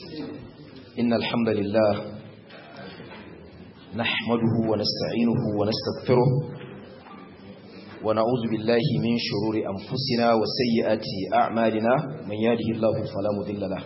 إن الحمد لله نحمده ونستعينه ونستغفره ونعوذ بالله من شرور أنفسنا وسيئات أعمالنا من يهده الله فلا مضل له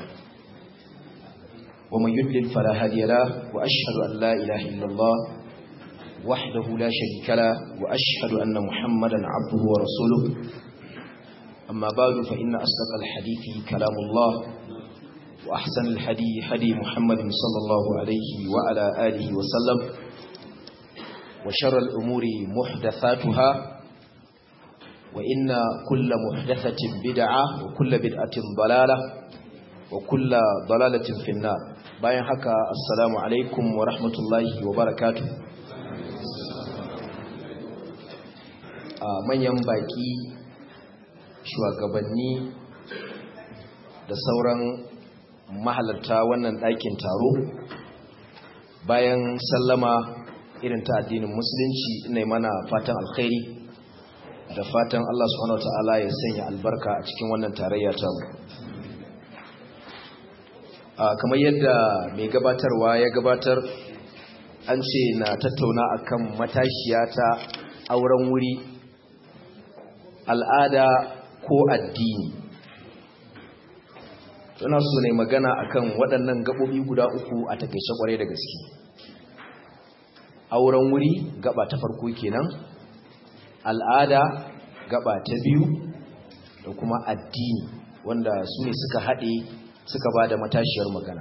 ومن يضلل فلا هادي له وأشهد أن لا إله إلا الله وحده لا شريك له وأشهد أن محمدا عبده ورسوله أما بعد فإن أصدق الحديث كلام الله وأحسن الحدي حدي محمد صلى الله عليه وعلى آله وسلم وشر الأمور محدثاتها وإن كل محدثة بدعة وكل بدعة ضلالة وكل ضلالة في النار bayan haka assalamu alaikum wa rahmatullahi wa barakatuh a manyan baki shugabanni da sauran mahalarta wannan ɗakin taro bayan sallama irin ta addinin musulunci ina mana fatan alkhairi da fatan Allah subhanahu wataala ya sanya albarka a cikin wannan tarayya ta mu kamar yadda mai gabatarwa ya gabatar an ce na tattauna akan matashiya ta auren wuri al'ada ko addini suna so ne magana akan waɗannan gaɓoɓi guda uku a takaice ƙwarai da gaske auren wuri gaba ta farko kenan al'ada gaba ta biyu da kuma addini wanda su ne suka haɗe suka ba da matashiyar magana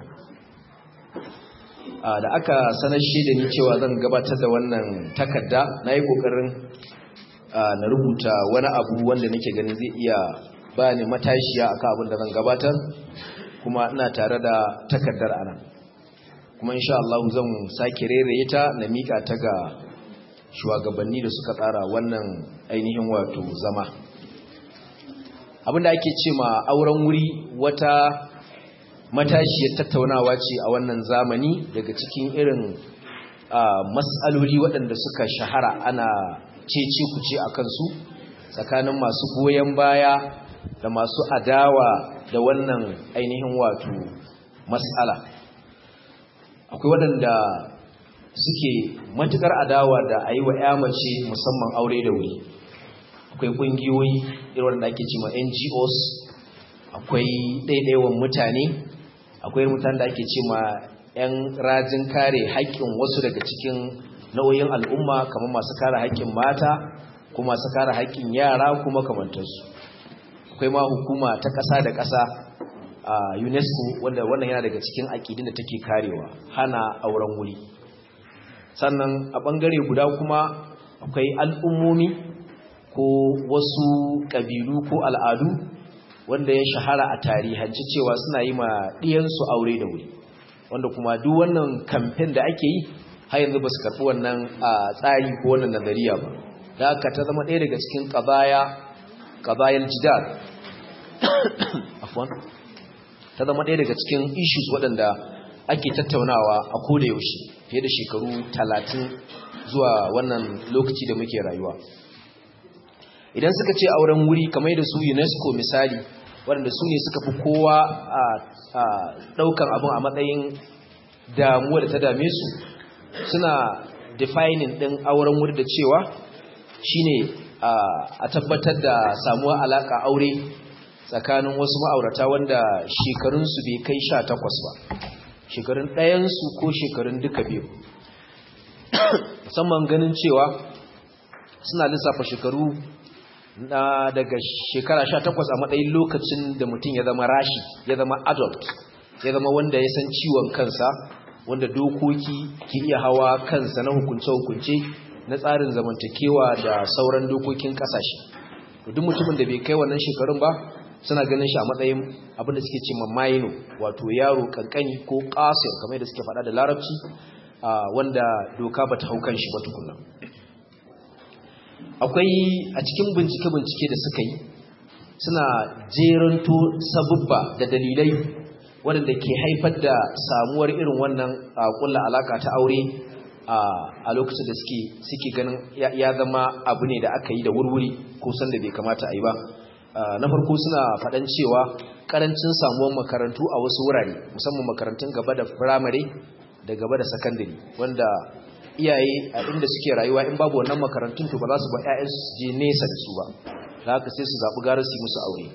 da aka sanar shi da ni cewa zan gabatar da wannan takarda na yi ƙoƙarin na rubuta wani abu wanda nake ganin zai iya ba ni matashiya akan abin da zan gabatar kuma ina tare da takardar anan kuma insha Allah zan sake reraye ta na mika ta ga shugabanni da suka tsara wannan ainihin wato zama abinda ake ce ma auren wuri wata matashiyar tattaunawa ce a wannan zamani daga cikin irin matsaloli waɗanda suka shahara ana cece kuce a kansu tsakanin masu goyon baya da masu adawa da wannan ainihin wato matsala akwai waɗanda suke matukar adawa da a yi wa ya mace musamman aure da wuri akwai ƙungiyoyi irin wanda ake cima ngos akwai ɗaiɗaiwan mutane akwai mutane da ake cima 'yan rajin kare haƙƙin wasu daga cikin nau'in al'umma kamar masu kare haƙƙin mata ko masu kare haƙƙin yara kuma kamantarsu akwai ma hukuma ta ƙasa da ƙasa a UNESCO wanda wannan yana daga cikin aƙidin da take karewa hana auren wuri sannan a ɓangare guda kuma akwai al'ummomi ko wasu ƙabilu ko al'adu wanda ya shahara a tarihanci cewa suna yi ma ɗiyansu aure da wuri wanda kuma duk wannan kamfen da ake yi har yanzu ba su karɓi wannan tsari ko wannan nazariya ba da aka ta zama ɗaya daga cikin ƙabaya ƙabayar jidar afwan ta zama ɗaya daga cikin issues waɗanda ake tattaunawa a koda yaushe fiye da shekaru talatin zuwa wannan lokaci da muke rayuwa idan suka ce auren wuri kamar da su unesco misali waɗanda su ne suka fi kowa a ɗaukan abin a matsayin damuwa da ta dame su suna defining ɗin auren wuri da cewa shine a tabbatar da samuwa alaƙa aure tsakanin wasu ma'aurata wanda shekarunsu bai kai sha takwas ba shekarun ɗayansu ko shekarun duka biyu musamman ganin cewa suna lissafa shekaru na daga shekara sha takwas a matsayin lokacin da mutum ya zama rashi ya zama adult ya zama wanda ya san ciwon kansa wanda dokoki ke iya hawa kansa na hukunce-hukunce na tsarin zamantakewa da sauran dokokin kasashe duk mutumin da bai kai wannan shekarun ba suna ganin shi a matsayin abinda suke ce mamayino wato yaro kankani ko kasir kamar da suke faɗa da larabci wanda doka bata hau kan shi ba tukunna akwai a cikin bincike-bincike da suka yi suna jeranto sabubba da dalilai waɗanda ke haifar da samuwar irin wannan kulla alaka ta aure a lokacin da suke ganin ya zama abu ne da aka yi da wurwuri ko sanda bai kamata a yi ba na farko suna faɗan cewa karancin samuwar makarantu a wasu wurare musamman makarantun gaba da firamare da gaba da sakandare wanda iyaye a inda suke rayuwa in babu wannan makarantun to ba za su ba 'ya'yansu su je nesa da su ba da haka sai su zaɓi gara su yi musu aure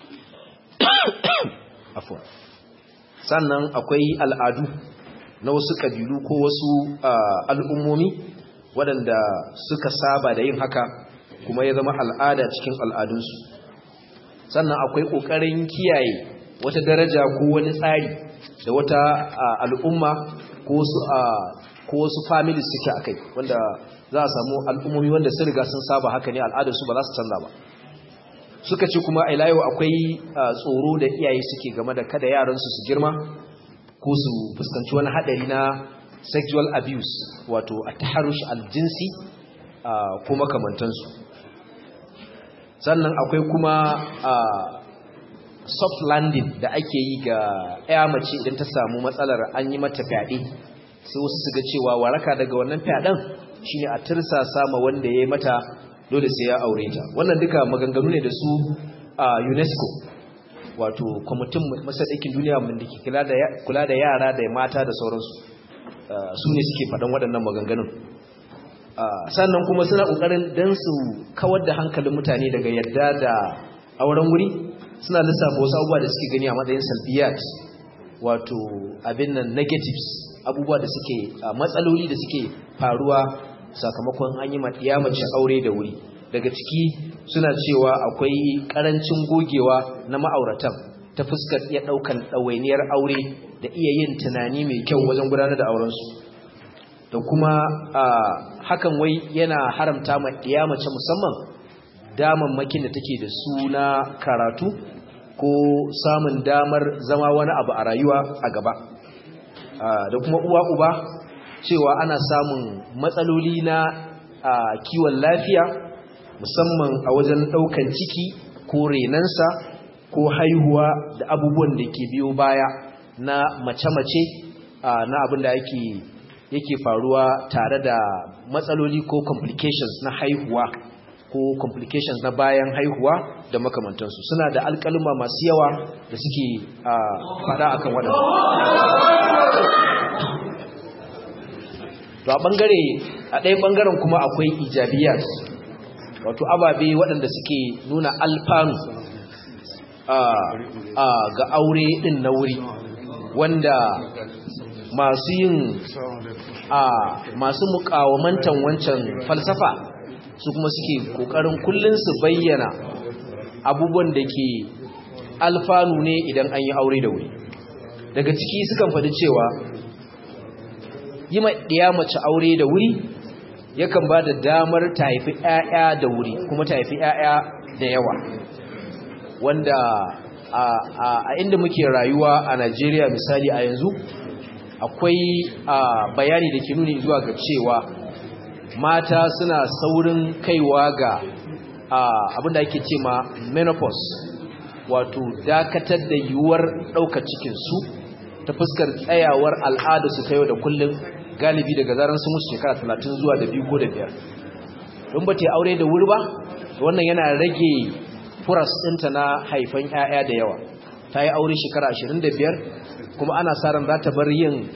sannan akwai al'adu na wasu ƙabilu ko wasu al'ummomi waɗanda suka saba da yin haka kuma ya zama al'ada cikin al'adunsu sannan akwai ƙoƙarin kiyaye wata daraja ko wani tsari da wata al'umma ko wasu families suke a kai wanda za a samu al'ummomi wanda sun riga sun saba haka ne al'adarsu ba za su canza ba suka ce kuma ilayo akwai tsoro da iyaye suke game da kada yaransu su girma ko su fuskanci wani haɗari na sexual abuse wato a taharush aljinsi ko makamantansu sannan akwai kuma soft landing da ake yi ga ya mace idan ta samu matsalar an yi mata fyaɗe sai wasu su ga cewa waraka daga wannan fyaɗen shine a tirsa sama wanda ya yi mata dole sai ya aure ta wannan duka maganganu ne da su a UNESCO wato kwamitin masadakin duniya mun da ke kula da yara da mata da sauransu su ne suke faɗan waɗannan maganganun sannan kuma suna ƙoƙarin don su kawar da hankalin mutane daga yadda da auren wuri suna lissafa wasu abubuwa da suke gani a matsayin salbiyat wato abin nan negatives abubuwa da suke matsaloli da suke faruwa sakamakon an yi mace aure da wuri daga ciki suna cewa akwai karancin gogewa na ma'auratan ta fuskar iya daukan ɗawainiyar aure da iya yin tunani mai kyau wajen gudanar da aurensu da kuma hakan wai yana haramta ma ɗiya mace musamman damammakin da take da suna karatu ko samun damar zama wani abu a rayuwa a gaba da kuma uwa uba cewa ana samun matsaloli na kiwon lafiya musamman a wajen ɗaukan ciki ko renansa ko haihuwa da abubuwan da ke biyo baya na mace-mace na abin da yake faruwa tare da matsaloli ko complications na haihuwa ko complications na bayan haihuwa da makamantansu suna da alkalima masu yawa da suke fada akan waɗanda to a bangare a ɗaya bangaren kuma akwai ijabiyat wato ababe waɗanda suke nuna alfanu ga aure ɗin na wuri wanda masu yin masu mukawamantan wancan falsafa su kuma suke ƙoƙarin kullum su bayyana abubuwan da ke alfanu ne idan an yi aure da wuri daga ciki sukan faɗi cewa yi ma ɗiya mace aure da wuri yakan ba da damar ta haifi ‘ya'ya da wuri kuma ta haifi ‘ya'ya da yawa wanda a inda muke rayuwa a Najeriya misali a yanzu akwai bayani da ke nuni zuwa ga cewa mata suna saurin kaiwa ga abinda ake ce ma menopause wato dakatar da yiwuwar ɗaukar cikinsu ta fuskar tsayawar al'ada su ta yau da kullum galibi daga zaran su musu shekara talatin zuwa da biyu ko da biyar don ba ta aure da wuri ba wannan yana rage furas ɗinta na haifan 'ya'ya da yawa ta yi aure shekara ashirin da biyar kuma ana sa ran za ta bar yin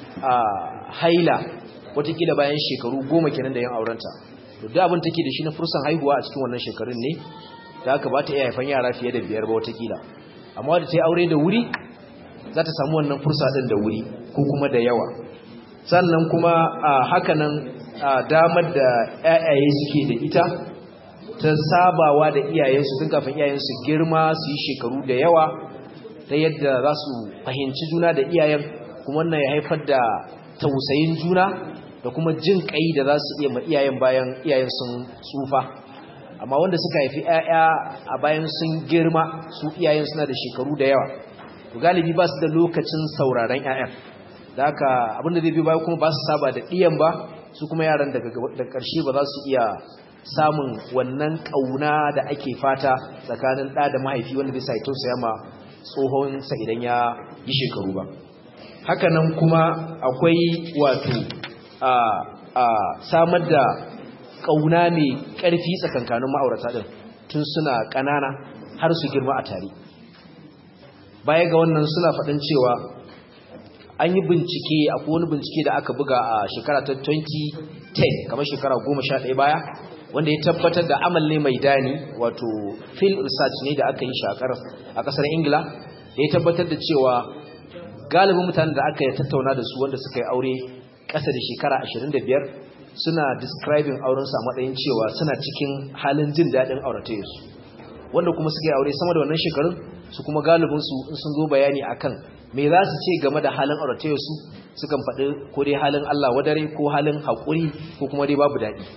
haila watakila bayan shekaru goma kenan da yin aurenta to duk abin take da shi na fursan haihuwa a cikin wannan shekarun ne da aka ba ta iya haifan yara fiye da biyar ba watakila amma da ta yi aure da wuri za ta samu wannan fursa ɗin da wuri ko kuma da yawa sannan kuma a hakanan damar da ‘ya'yaye suke da ita ta sabawa da iyayensu tun kafin iyayensu girma su yi shekaru da yawa ta yadda za su fahimci juna da iyayen kuma wannan ya haifar da tausayin juna da kuma jin ƙai da za su iya ma iyayen bayan iyayen sun tsufa amma wanda suka haifi ‘ya'ya a bayan sun girma su iyayen suna da shekaru da yawa galibi ba su da lokacin sauraron ‘ya'yan da haka abinda zai bi bayan kuma ba su saba da ɗiyan ba su kuma yaran daga ƙarshe ba za su iya samun wannan ƙauna da ake fata tsakanin ɗa da mahaifi wanda zai sai tausaya ma tsohonsa idan ya yi shekaru ba hakanan kuma akwai wato a samar da ƙauna mai ƙarfi tsakankanin ma'aurata ɗin tun suna ƙanana har su girma a tare baya ga wannan suna faɗin cewa an yi bincike akwai wani bincike da aka buga a shekara ta 2010 kamar shekara 11 baya wanda ya tabbatar da amal ne mai dani wato field research ne da aka yi shakar a kasar ingila da ya tabbatar da cewa galibin mutanen da aka tattauna da su wanda suka yi aure ƙasa da shekara 25 suna describing aurensu a matsayin cewa suna cikin halin jin daɗin auratayensu wanda kuma suka yi aure sama da wannan shekarun su kuma galibinsu in sun zo bayani akan me za su ce game da halin auratayensu sukan faɗi ko dai halin Allah wadare ko halin haƙuri ko kuma dai babu daɗi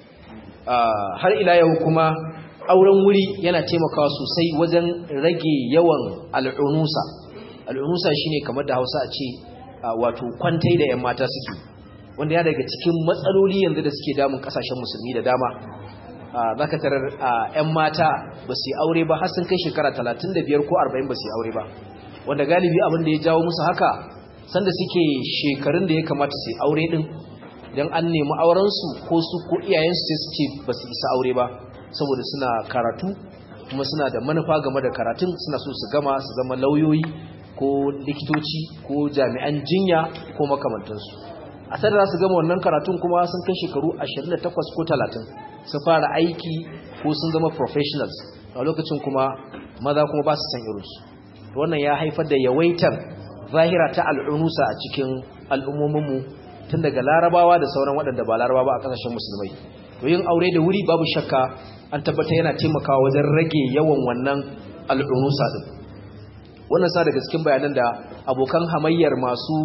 har ila yau kuma auren wuri yana taimakawa sosai wajen rage yawan al'unusa al'unusa shine kamar da Hausa a ce wato kwantai da 'yan mata suke wanda ya daga cikin matsaloli yanzu da suke damun kasashen musulmi da dama zaka tarar 'yan mata ba su yi aure ba har sun kai shekara 35 ko 40 ba su yi aure ba wanda galibi abin da ya jawo musu haka sanda suke shekarun da ya kamata su yi aure din don an nemi aurensu ko su ko iyayensu sai su ce ba su isa aure ba saboda suna karatu kuma suna da manufa game da karatun suna so su gama su zama lauyoyi ko likitoci ko jami'an jinya ko makamantansu a sadar za su gama wannan karatun kuma sun kai shekaru 28 ko 30 su fara aiki ko sun zama professionals a lokacin kuma maza kuma ba su san irinsu wannan ya haifar da yawaitar zahira ta al'unusa a cikin al'ummominmu tun daga larabawa da sauran waɗanda ba larabawa a ƙasashen musulmai to yin aure da wuri babu shakka an tabbata yana taimakawa wajen rage yawan wannan al'unusa din wannan sa daga cikin bayanan da abokan hamayyar masu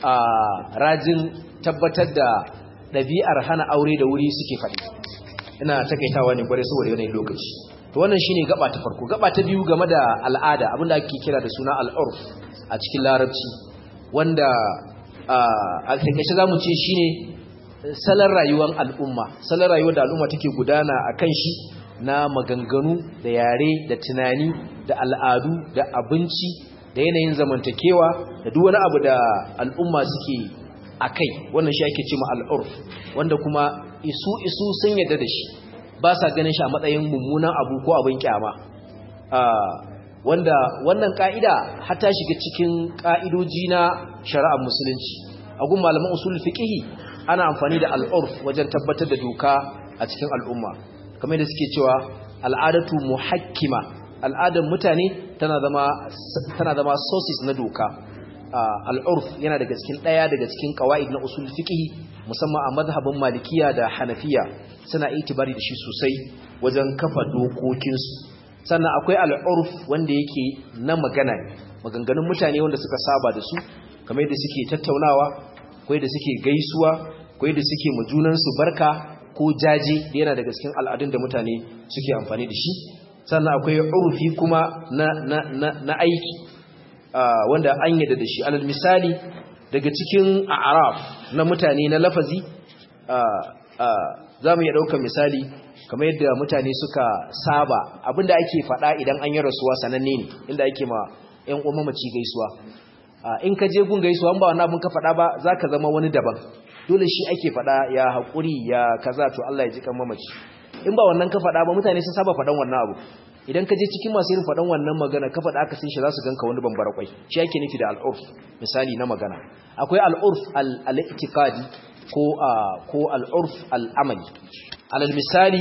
rajin tabbatar da ɗabi'ar hana aure da wuri suke faɗi ina takaitawa ne kwarai saboda yanayin lokaci to wannan shine gaba ta farko gaba ta biyu game da al'ada abinda ake kira da suna al'urf a cikin larabci wanda a takaice zamu ce shine salon rayuwar al'umma salon rayuwar da al'umma take gudana akan shi na maganganu da yare da tunani da al'adu da abinci da yanayin zamantakewa da duk wani abu da al'umma suke akai wannan shi ake cewa al'urf wanda kuma isu isu sun yadda da shi ba sa ganin shi a matsayin mummunan abu ko abin kyama wanda wannan ka'ida hata shiga cikin ka'idoji na shari'ar musulunci a gun malaman usul fiqh ana amfani da al'urf wajen tabbatar da doka a cikin al'umma kamar da suke cewa al'adatu muhakkima al'adar mutane tana zama tana zama sources na doka al'urf yana daga cikin daya daga cikin qawaid na usul fiqh musamman a mazhabin malikiya da hanafiya suna itibari da shi sosai wajen kafa dokokinsu sannan akwai al'urf wanda yake na magana maganganun mutane wanda suka saba da su kamar yadda suke tattaunawa ko yadda suke gaisuwa ko yadda suke majunansu barka ko jaje da yana daga cikin al'adun da mutane suke amfani da shi sannan akwai urfi kuma na, na, na, na aiki wanda an yadda da shi alal misali daga cikin araf na mutane na lafazi za mu iya ɗaukar misali kamar yadda mutane suka saba abinda ake faɗa idan an yi rasuwa sananne ne inda ake ma 'yan uwan mamaci gaisuwa in ka je gun gaisuwa ba wannan abin ka faɗa ba za ka zama wani daban dole shi ake faɗa ya haƙuri ya kaza to Allah ya ji kan mamaci in ba wannan ka faɗa ba mutane sun saba faɗan wannan abu idan ka je cikin masu yin faɗan wannan magana ka faɗa aka sun shi za su ganka wani bambara kwai shi ake nufi da al'urf misali na magana akwai al'urf al-i'tiqadi ko ko al'urf al-amali alal misali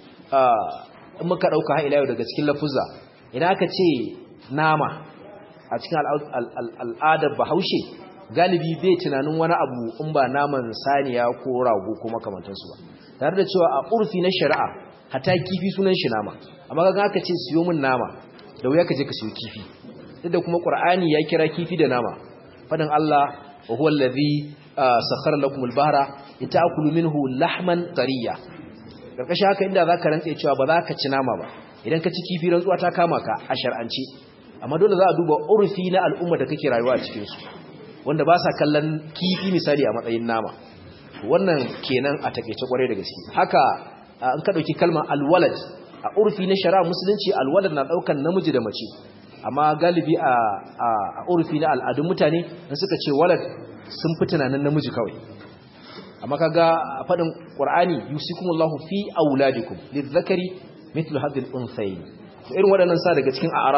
in muka ɗauka ha ila yau daga cikin lafuzza idan aka ce nama a cikin al'adar bahaushe galibi bai tunanin wani abu in ba naman saniya ko rago ko makamantansu ba tare da cewa a urfi na shari'a hata kifi sunan shi nama amma ga aka ce siyo min nama da wuya ka je ka siyo kifi duk da kuma qur'ani ya kira kifi da nama fadin Allah wa huwa allazi sakhara lakum al-bahra lita'kulu minhu lahman tariya karkashin haka inda zaka rantsa cewa ba za ka ci nama ba idan ka ci kifi rantsuwa ta kama ka a shar'ance amma dole za a duba urfi na al'umma da kake rayuwa a cikin su wanda ba sa kallon kifi misali a matsayin nama wannan kenan a takeice kwarai da gaske haka an ka dauki kalmar alwalad a urfi na shari'a musulunci alwalad na daukan namiji da mace amma galibi a a urfi na al'adun mutane in suka ce walad sun fi tunanin namiji kawai amma kaga a fadin qur'ani yusikumullahu fi auladikum lizzakari mithlu hadhihi al-unthayn irin waɗannan sa daga cikin a'raf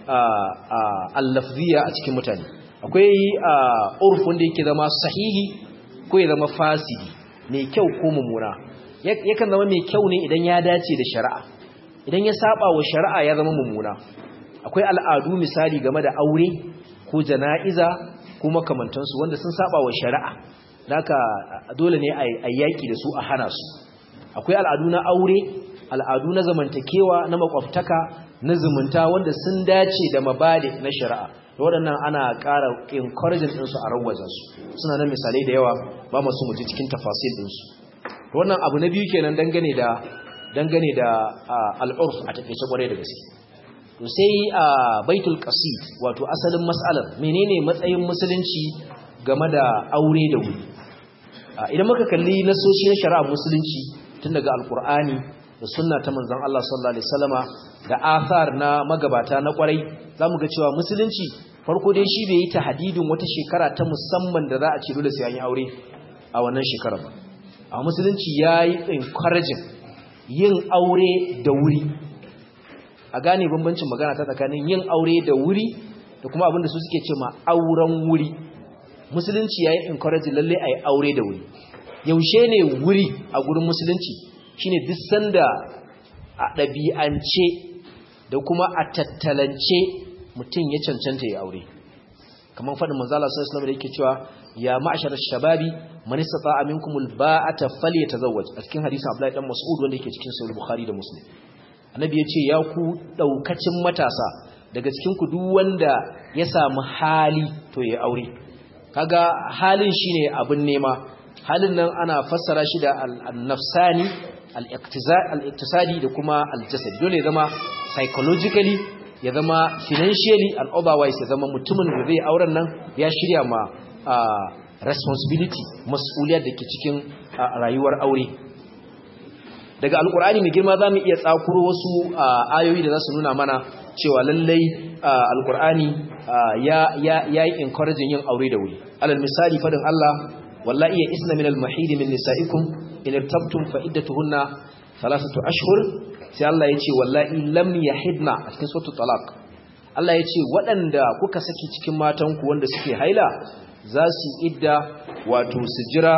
al-lafziya a cikin mutane akwai urf wanda yake zama sahihi ko ya zama fasidi mai kyau ko mummuna yakan zama mai kyau ne idan ya dace da shari'a idan ya saba wa shari'a ya zama mummuna akwai al'adu misali game da aure ko jana'iza ko makamantansu wanda sun saba wa shari'a naka dole ne a yaki da su a hana su akwai al'adu na aure al'adu na zamantakewa na makwabtaka na zumunta wanda sun dace da mabade na shari'a da waɗannan ana ƙara encouraging ɗinsu a rawazansu suna nan misalai da yawa ba masu mutu cikin tafasil ɗinsu wannan abu na biyu kenan dangane da dangane da al'urf a takaice kwarai da gaske to sai a baitul qasid wato asalin mas'alar menene matsayin musulunci game da aure da wuri idan muka kalli nasoshin shari'a musulunci tun daga alkur'ani da sunna ta manzon Allah sallallahu alaihi wasallama da athar na magabata na kwarai zamu ga cewa musulunci farko dai shi bai yi tahdidin wata shekara ta musamman da za a ce dole sai an yi aure a wannan shekara ba a musulunci yayi encouraging yin aure da wuri a gane bambancin magana ta tsakanin yin aure da wuri da kuma abinda su suke ce ma auren wuri musulunci yayi encouraging lalle ayi aure da wuri yaushe ne wuri a gurin musulunci shine duk sanda a ɗabi'ance da kuma a tattalance mutum ya cancanta ya aure kamar faɗin manzala sallallahu alaihi da yake cewa ya ma'ashar shababi man istata'a minkum alba'ata falyatazawwaj a cikin hadisin Abdullahi dan Mas'ud wanda yake cikin sahih Bukhari da Muslim annabi ya ce ya ku daukacin matasa daga cikin ku duk wanda ya samu hali to ya aure kaga halin shine abin nema halin nan ana fassara shi da al-nafsani al-iqtisadi da kuma al-jasadi dole ya zama psychologically ya zama financially and otherwise ya zama mutumin da zai auren nan ya shirya ma responsibility mas'uliyar da ke cikin rayuwar aure daga alkur'ani mai girma za mu iya tsakuro wasu ayoyi da za su nuna mana cewa lallai alkur'ani ya yi encouraging yin aure da wuri alal misali fadin Allah wallahi ya isna min al-mahidi min nisa'ikum in irtabtum fa iddatuhunna thalathatu ashhur sai Allah ya ce wallahi lam yahidna a cikin suratul talaq Allah ya ce waɗanda kuka saki cikin matanku wanda suke haila za su idda wato su jira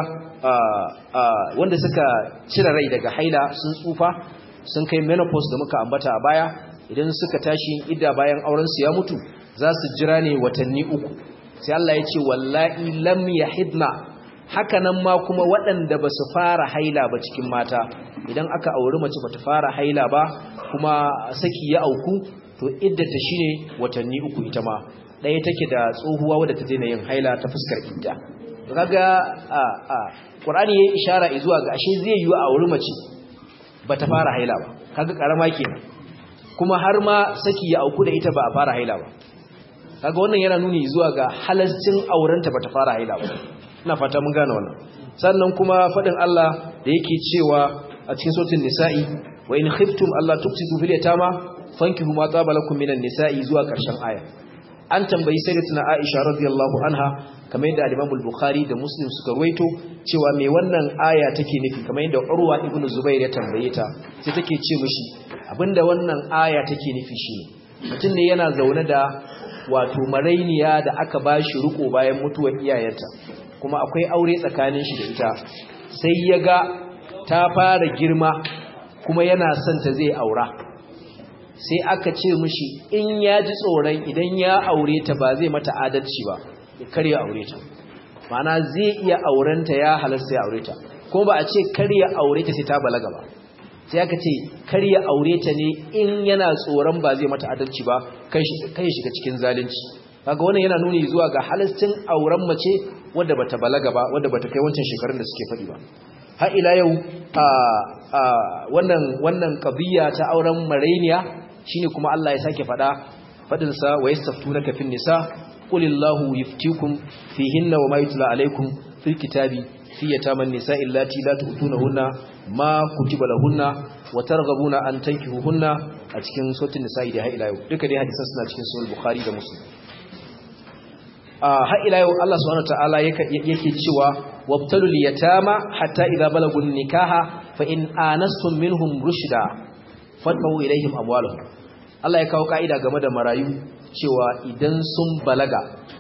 wanda suka cire rai daga haila sun tsufa sun kai menopause da muka ambata a baya idan suka tashi idda bayan auren su ya mutu za su jira ne watanni uku sai Allah ya ce wallahi lam yahidna haka nan ma kuma waɗanda ba su fara haila ba cikin mata idan aka auri mace ba ta fara haila ba kuma saki ya auku to iddata shine watanni uku ita ma ɗaya take da tsohuwa wadda ta daina yin haila ta fuskar idda kaga a a Qur'ani yayi ishara zuwa ga ashe zai yi a auri mace ba ta fara haila ba kaga karama kenan kuma har ma saki ya auku da ita ba a fara haila ba kaga wannan yana nuni zuwa ga halascin aurenta ba ta fara haila ba ina fata mun gane wannan sannan kuma fadin Allah da yake cewa a cikin suratul nisa'i wa in khiftum alla tuqsitu fil yatama fankihu ma taba lakum minan nisa'i zuwa karshen aya an tambayi sayyidatuna Aisha radiyallahu anha kamar yadda al-Imam al-Bukhari da Muslim suka ruwaito cewa me wannan aya take nufi kamar yadda Urwa ibn Zubair ya tambaye ta sai take ce mishi abinda wannan aya take nufi shine mutum ne yana zaune da wato marainiya da aka bashi riko bayan mutuwar iyayenta kuma akwai aure tsakanin shi da ita sai ya ga ta fara girma kuma yana son ta zai aura sai aka ce mishi in ya ji tsoron idan ya aure ta ba zai mata adalci ba ya karya aure ta mana zai iya aurenta ya halasta ya aure ta kuma ba a ce karya aure ta sai ta balaga ba sai aka ce karya aure ta ne in yana tsoron ba zai mata adalci ba kai shiga cikin zalunci kaga wannan yana nuni zuwa ga halastin auren mace wadda bata balaga ba wadda bata kai wancan shekarun da suke faɗi ba har ila yau a wannan wannan qadiyya ta auren marainiya shine kuma Allah ya sake faɗa fadin sa wa yastaftunaka fin nisa qulillahu yuftikum fihinna wa ma yutla alaykum fil kitabi fi yataman nisa illati la tu'tunahunna ma kutiba lahunna wa targhabuna an tankihuhunna a cikin suratul nisa da har ila yau duka dai hadisan suna cikin sahih bukhari da muslim har ila yau Allah subhanahu wataala yake cewa wabtalul yatama hatta idza balagun nikaha fa in anastum minhum rushda fadfa'u ilaihim amwalahum Allah ya kawo kaida game da marayu cewa idan sun balaga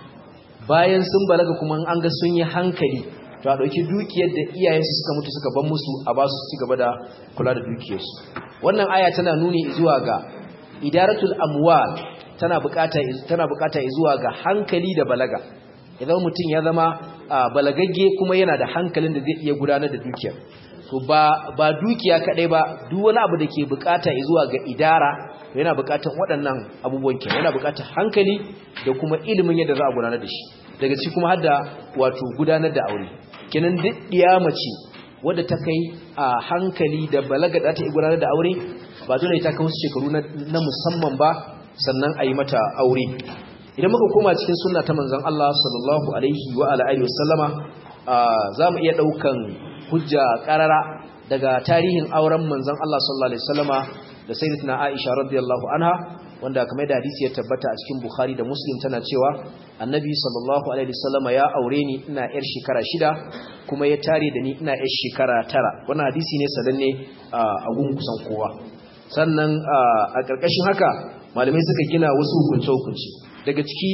bayan sun balaga kuma an ga sun yi hankali to a ɗauki dukiyar da iyayensu suka mutu suka ban musu a ba su ci gaba da kula da dukiyarsu wannan aya tana nuni zuwa ga idaratul amwal tana bukata tana bukata zuwa ga hankali da balaga idan mutum ya zama balagagge kuma yana da hankalin da zai iya gudanar da dukiyar to ba ba dukiya kadai ba duk wani abu da ke bukata zuwa ga idara yana bukatar waɗannan abubuwan kenan yana bukatar hankali da kuma ilimin yadda za a gudanar da shi daga ci kuma hadda wato gudanar da aure kenan duk diya mace wadda ta kai a hankali da balaga da ta gudanar da aure ba dole ta kawo shekaru na musamman ba sannan a yi mata aure idan muka koma cikin sunna ta manzon Allah sallallahu alaihi wa ala alihi wasallama za mu iya daukan hujja karara daga tarihin auren manzon Allah sallallahu alaihi wasallama da sayyidatina Aisha radiyallahu anha wanda kamar da hadisi ya tabbata a cikin Bukhari da Muslim tana cewa Annabi sallallahu alaihi wasallama ya aure ni ina yar shekara shida kuma ya tare da ni ina yar shekara tara wannan hadisi ne sananne a gun kusan kowa sannan a ƙarƙashin haka malamai suka gina wasu hukunce-hukunce daga ciki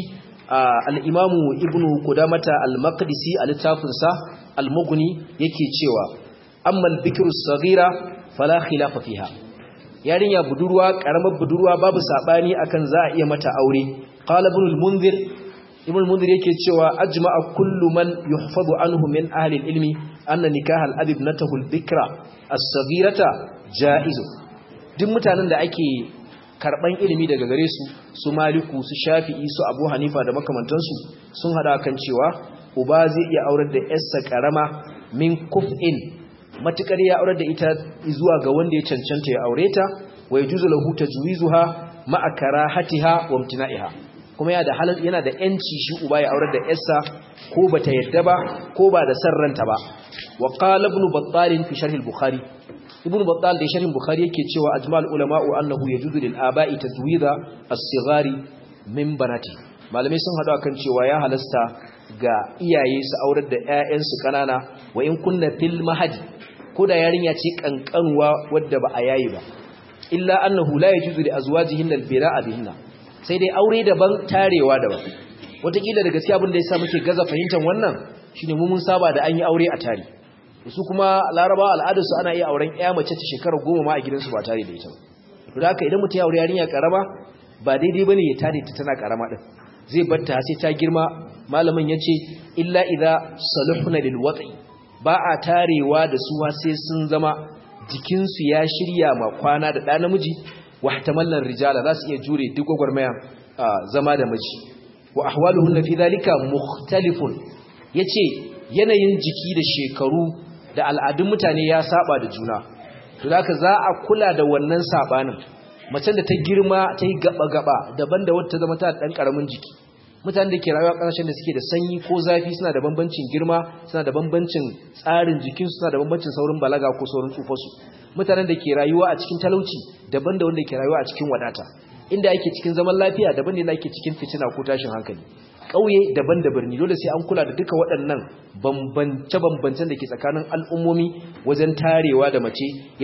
al'imamu ibn kudamata al-maqdisi a littafinsa al-mughni yake cewa ammal bikiru sagira fala khilafa fiha yarinya budurwa karamar budurwa babu sabani akan za a iya mata aure qala ibn al-munzir ibn al-munzir yake cewa ajma'a kullu man yuhfazu anhu min ahli al-ilmi anna nikah al-abi ibnatahu al-bikra as-saghirata jaiz duk mutanen da ake karban ilimi daga gare su su maliku su shafi'i su abu hanifa da makamantansu sun hada kan cewa uba zai iya aurar da yarsa karama min kuf'in matukar ya aurar da ita zuwa ga wanda ya cancanta ya aure ta wa yajuzu lahu tajwizuha ma'a karahatiha wa imtina'iha kuma yana da halal yana da yanci shi uba ya aurar da yarsa ko bata yadda ba ko ba da san ranta ba wa qala ibn battal fi sharh al-bukhari ibn battal da sharhin bukhari yake cewa ajmal ulama'u annahu yajuzu lil aba'i tazwida as-sighari min banati malamai sun hadu akan cewa ya halasta ga iyaye su aurar da ƴaƴansu kanana wa in kunna fil mahadi ko da yarinya ce kankanuwa wadda ba a yayi ba illa annahu la yajuzu li azwajihinna al-bira'a bihinna sai dai aure daban tarewa daban wataƙila da gaskiya abin da yasa muke gaza fahimtar wannan shine mu mun saba da an yi aure a tare su kuma laraba al'adarsu ana iya auren ya mace ta shekara goma ma a gidansu ba tare da ita ba da haka idan mutum ya aure yarinya karama ba daidai bane ya tare ta tana karama din zai batta sai ta girma malamin yace illa idza saluhna lil wat'i ba a tarewa da su sai sun zama jikinsu ya shirya ma kwana da ɗa namiji wa ihtamallan rijala za su iya jure duk gwagwarmaya zama da miji wa ahwaluhunna fi dhalika mukhtalifun yace yanayin jiki da shekaru da al'adun mutane ya saba da juna to haka za a kula da wannan sabanin macen da ta girma ta yi gaba-gaba daban da wata zama ta dan karamin jiki mutanen da ke rayuwa ƙasashen da suke da sanyi ko zafi suna da bambancin girma suna da bambancin tsarin jikinsu suna da bambancin saurin balaga ko saurin tsufarsu mutanen da ke rayuwa a cikin talauci daban da wanda ke rayuwa a cikin wadata inda ake cikin zaman lafiya daban da ake cikin fitina ko tashin hankali ƙauye daban da birni dole sai an kula da duka waɗannan bambance-bambancen da ke tsakanin al'ummomi wajen tarewa da mace ya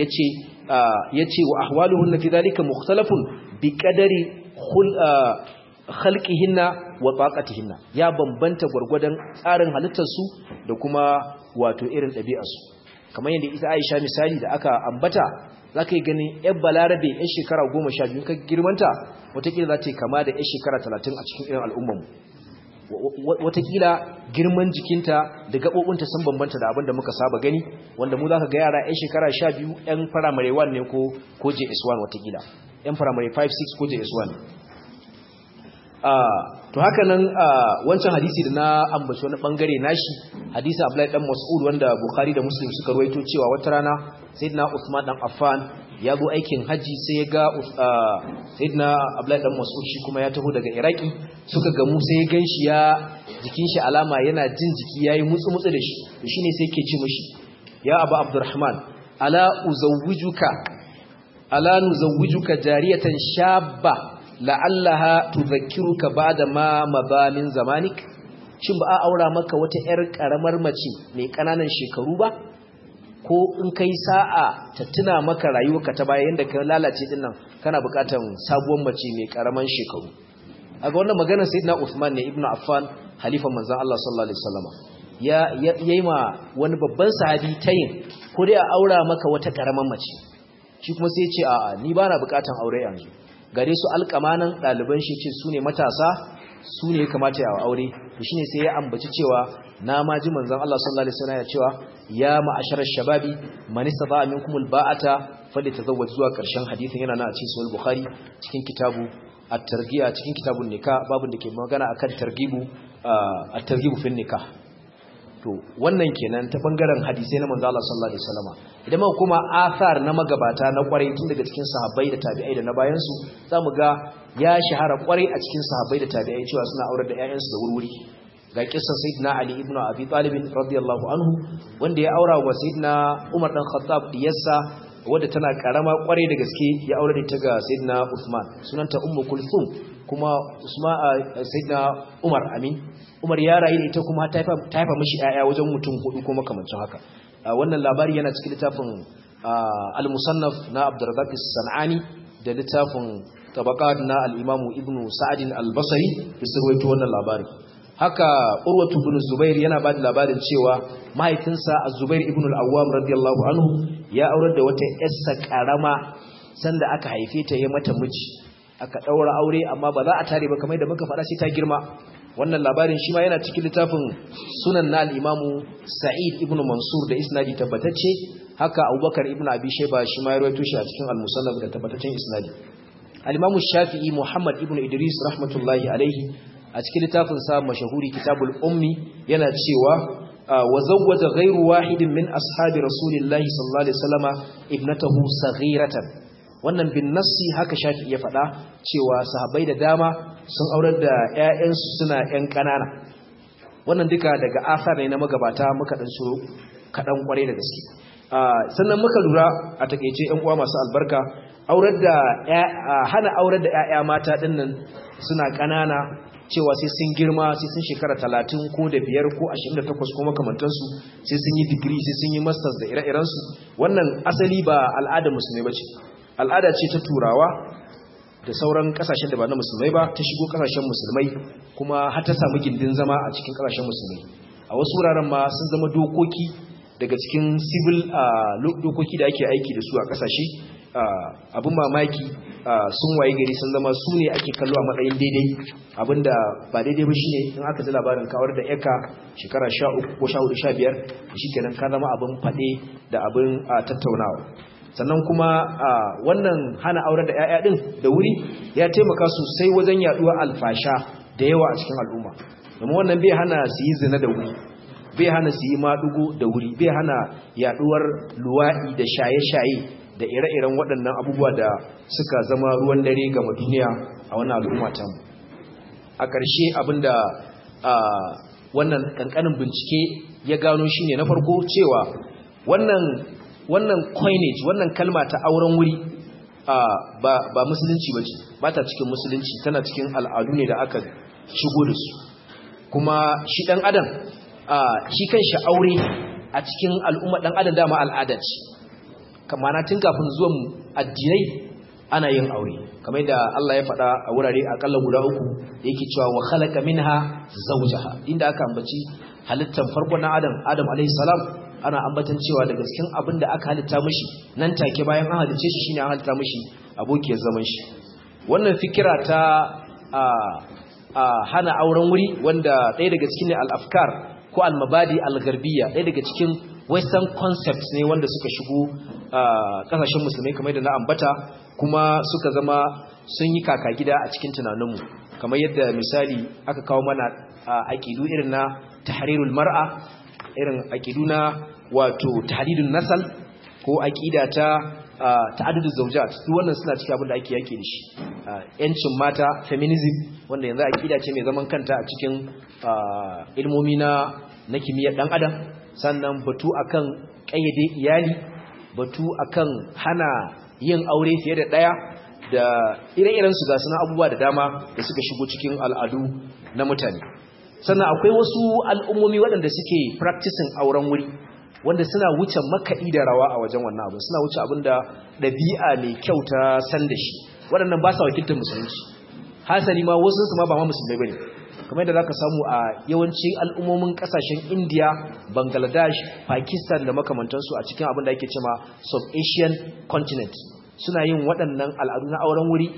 ce wa ahwaluhun na fi zalika mukhtalafun bi ƙadari halƙihinna wa tsaƙatihinna ya bambanta gwargwadon tsarin halittarsu da kuma wato irin ɗabi'arsu kamar yadda ita aisha misali da aka ambata za ka yi ganin yan balarabe yan shekara goma sha biyu ka girmanta watakila za ta yi kama da yan shekara talatin a cikin irin al'ummanmu watakila girman jikinta da gaɓoɓinta sun bambanta da abin da muka saba gani wanda mu za ka ga yara 'yan shekara sha biyu 'yan firamare 1 ne ko js1 watakila 'yan firamare 5-6 ko js1 to haka nan wancan hadisi da na ambaci wani bangare nashi hadisi Abdullahi dan Mas'ud wanda Bukhari da Muslim suka ruwaito cewa wata rana Sayyidina Uthman dan Affan ya zo aikin haji sai ya ga Sayyidina Abdullahi dan Mas'ud shi kuma ya taho daga Iraki suka gamu sai ya ganshi ya jikin shi alama yana jin jiki yayi mutsu mutsu da shi to shine sai yake ce mishi ya Abu Abdurrahman ala uzawwijuka ala nuzawwijuka jariyatan shabba la'allaha tudhakkiruka ba'da ma mabalin zamanik shin ba a aura maka wata yar karamar mace mai kananan shekaru ba ko in kai sa'a ta tuna maka rayuwarka ta baya yanda ka lalace din nan kana bukatan sabuwar mace mai karaman shekaru aga wannan maganar sayyidina Uthman ne ibnu Affan halifan manzon Allah sallallahu alaihi wasallam ya yayi ma wani babban sahabi tayin ko dai a aura maka wata karaman mace shi kuma sai ya ce a'a ni ba na bukatan aure yanzu gare su alƙamanan ɗaliban shi ce su ne matasa su ne ya kamata ya aure to shine sai ya ambaci cewa na ma ji manzon Allah sallallahu alaihi wasallam ya cewa ya ma'asharar shababi man istata'a minkum alba'ata falyatazawwaj zuwa ƙarshen hadisin yana na a cikin sahih bukhari cikin kitabu at-targhiya cikin kitabun nikah babun da ke magana akan targhibu at-targhibu fi nikah to wannan kenan ta bangaren hadisai na manzo Allah sallallahu alaihi wasallam idan muka kuma athar na magabata na kwarai tun daga cikin sahabbai da tabi'ai da na bayan su zamu ga ya shahara kwarai a cikin sahabbai da tabi'ai cewa suna aurar da ƴaƴansu da wurwuri ga kissan sayyidina Ali ibn Abi Talib radiyallahu anhu wanda ya aura wa sayyidina Umar dan Khattab diyarsa wadda tana karama kwarai da gaske ya aure da ta ga sayyidina Uthman sunanta Ummu Kulthum kuma Usman sayyidina Umar amin Umar ya rayu ita kuma ta haifa mishi ƴaƴa wajen mutum hudu ko makamancin haka wannan labari yana cikin littafin al-musannaf na Abdurrazzaq as-Sanani da littafin tabaqat na al-Imam Ibn Sa'd al-Basri da sarwaito wannan labari haka Urwatu ibn Zubair yana ba da labarin cewa mahaifinsa Az-Zubair ibn al-Awwam radiyallahu anhu ya aurar da wata yarsa karama sanda aka haife ta ya mata miji aka daura aure amma ba za a tare ba kamar da muka faɗa sai ta girma wannan labarin shi ma yana cikin littafin sunan na al'imamu sa'id ibn mansur da isnadi tabbatacce haka abubakar ibn abi shaiba shi ma ya rawaito shi a cikin al-musannaf da tabbataccen isnadi al-imamu shafi'i muhammad ibn idris rahmatullahi alaihi a cikin littafin sa mashahuri kitabul ummi yana cewa wa zawwaja ghayru wahidin min ashabi rasulillahi sallallahu alaihi wasallama ibnatahu saghiratan wannan bin nassi haka shafi'i ya faɗa cewa sahabbai da dama sun aurar da 'ya'yansu suna 'yan ƙanana wannan duka daga asar ne na magabata muka ɗan so kaɗan ƙwarai da gaske sannan muka lura a takaice 'yan uwa masu albarka aurar da hana aurar da 'ya'ya mata ɗin nan suna ƙanana cewa sai sun girma sai sun shekara talatin ko da biyar ko ashirin da takwas ko makamantansu sai sun yi digiri sai sun yi masters da ire-irensu wannan asali ba al'adar musulmai ba ce al'ada ce ta turawa da sauran kasashen da ba na musulmai ba ta shigo kasashen musulmai kuma har ta samu gindin zama a cikin kasashen musulmai a wasu wuraren ma sun zama dokoki daga cikin civil dokoki da ake aiki da su a kasashe abin mamaki sun waye gari sun zama su ne ake kallo a matsayin daidai abinda ba daidai ba shine in aka ji labarin kawar da yaka shekara 13 ko 14 15 shikenan ka zama abin fade da abin tattaunawa sannan kuma wannan hana auren da 'ya'ya din da wuri ya taimaka sosai wajen yaduwa alfasha da yawa a cikin al'umma domin wannan bai hana su yi zina da wuri bai hana su yi madugo da wuri bai hana yaduwar luwa'i da shaye-shaye da ire-iren waɗannan abubuwa da suka zama ruwan dare ga duniya a wannan al'umma ta mu a ƙarshe abinda wannan ƙanƙanin bincike ya gano shine na farko cewa wannan wannan coinage wannan kalma ta auren wuri ba ba musulunci bace ba ta cikin musulunci tana cikin al'adu ne da aka shigo da su kuma shi dan adam shi kanshi aure a cikin al'umma dan adam dama al'ada ce kamar tun kafin zuwan addinai ana yin aure kamar da Allah ya faɗa a wurare akalla guda uku yake cewa wa khalaqa minha zawjaha inda aka ambaci halittar farko na Adam Adam alaihi salam ana ambatan cewa daga cikin abin da aka halitta mishi nan take bayan an halice shi shine an halitta mishi abokiyar zaman shi wannan fikira ta a a hana auren wuri wanda ɗaya daga cikin al-afkar ko al-mabadi al-gharbiyya ɗaya daga cikin western concepts ne wanda suka shigo kasashen musulmai kamar da na ambata kuma suka zama sun yi kaka gida a cikin tunaninmu kamar yadda misali aka kawo mana aƙidu irin na tahrirul mar'a irin aƙidu na wato tahdidun nasal ko aƙida ta ta'adduduz zawjat duk wannan suna cikin abin da ake yake da shi yancin mata feminism wanda yanzu aƙida ce mai zaman kanta a cikin ilmomi na na kimiyyar dan adam sannan batu akan kayyade iyali batu akan hana yin aure fiye da daya da ire-iren su ga suna abubuwa da dama da suka shigo cikin al'adu na mutane sannan akwai wasu al'ummomi waɗanda suke practicing auren wuri wanda suna wuce makaɗi da rawa a wajen wannan abu suna wuce abin da ɗabi'a mai kyau ta san da shi waɗannan ba sa wakiltar musulunci hasali ma wasu su ma ba ma musulmai bane kamar yadda zaka samu a yawancin al'ummomin kasashen India, Bangladesh, Pakistan da makamantansu a cikin abin da ake cewa South Asian continent suna yin waɗannan al'adu na auren wuri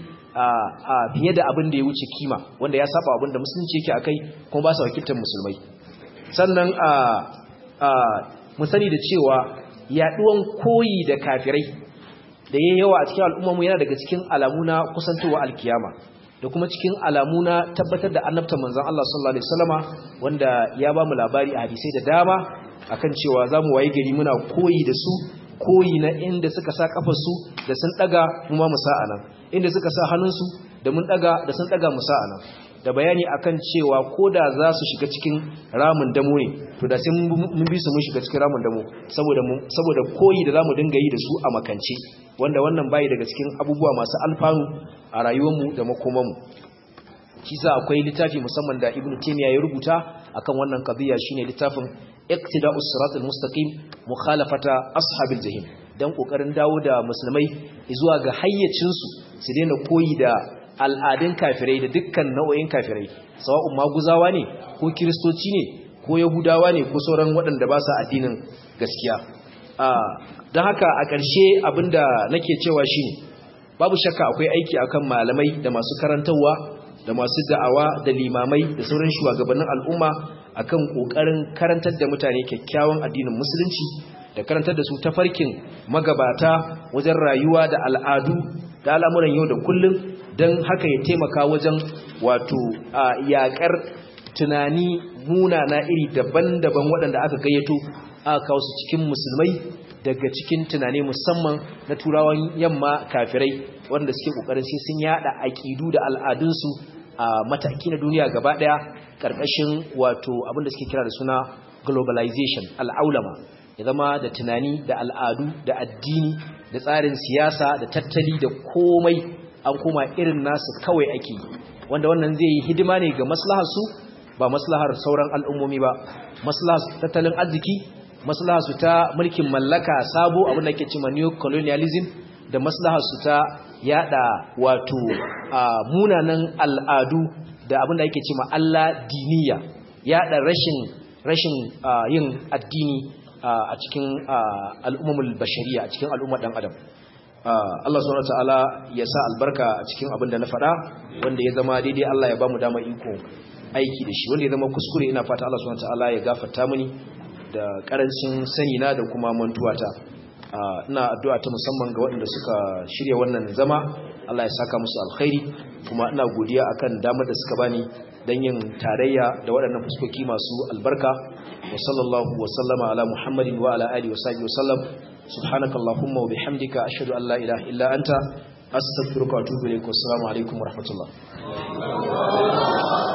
a fiye da abin da ya wuce kima wanda ya saba abin da musulunci yake akai kuma ba su wakiltar musulmai sannan a mu sani da cewa yaduwan koyi da kafirai da yayi yawa a cikin al'ummarmu yana daga cikin alamu na kusantowa alkiyama da kuma cikin alamu na tabbatar da annabtar manzon Allah sallallahu alaihi wasallama wanda ya ba mu labari a hadisai da dama akan cewa zamu waye gari muna koyi da su koyi na inda suka sa kafarsu da sun daga mu ma mu sa anan inda suka sa hannunsu da mun daga da sun daga mu sa anan da bayani akan cewa koda za su shiga cikin ramin damo ne to da sai mun bi su mun shiga cikin ramin damo saboda saboda koyi da zamu dinga yi da su a makance wanda wannan bai daga cikin abubuwa masu alfanu a rayuwarmu da makomanmu shi sa akwai littafi musamman da Ibn Taymiyyah ya rubuta akan wannan qadiya shine littafin Iqtida'us Siratal Mustaqim mukhalafata ashabil jahim dan kokarin dawo da musulmai zuwa ga hayyacin su su daina koyi da al'adun kafirai da dukkan nau'o'in kafirai sawa'un maguzawa ne ko kiristoci ne ko yahudawa ne ko sauran waɗanda ba su addinin gaskiya don haka a ƙarshe abinda nake cewa shine babu shakka akwai aiki akan malamai da masu karantarwa da masu da'awa da limamai da sauran shugabannin al'umma akan kokarin karantar da mutane kyakkyawan addinin musulunci da karantar da su tafarkin magabata wajen rayuwa da al'adu da al'amuran yau da kullum don haka ya taimaka wajen wato a yakar tunani munana iri daban-daban waɗanda aka gayyato aka kawo su cikin musulmai daga cikin tunani musamman na turawan yamma kafirai wanda suke kokarin sai sun yada aqidu da al'adunsu a mataki na duniya gaba daya karkashin wato abinda suke kira da suna globalization al'aulama ya zama da tunani da al'adu da addini da tsarin siyasa da tattali da komai an koma irin nasu kawai ake wanda wannan zai yi hidima ne ga maslahar su ba maslahar sauran al'ummomi ba maslahar tattalin arziki maslahar su ta mulkin mallaka sabo abin da ke cewa neo colonialism da maslahar su ta yada wato munanan al'adu da abin da yake cewa Allah diniya yada rashin rashin yin addini a cikin al'ummul bashariya a cikin al'ummar dan adam Allah subhanahu wataala ya sa albarka a cikin abin da na faɗa wanda ya zama daidai Allah ya bamu dama iko aiki da shi wanda ya zama kuskure ina fata Allah subhanahu wataala ya gafarta mini da karancin sani na da kuma mantuwata ina addu'a ta musamman ga waɗanda suka shirya wannan zama Allah ya saka musu alkhairi kuma ina godiya akan damar da suka bani dan yin tarayya da waɗannan fuskoki masu albarka wa sallallahu wa sallama ala muhammadin wa ala alihi wa sahbihi wa sallam subhanakallahumma wa bihamdika ashhadu an la ilaha illa anta astaghfiruka wa atubu ilaik wa assalamu alaikum wa rahmatullah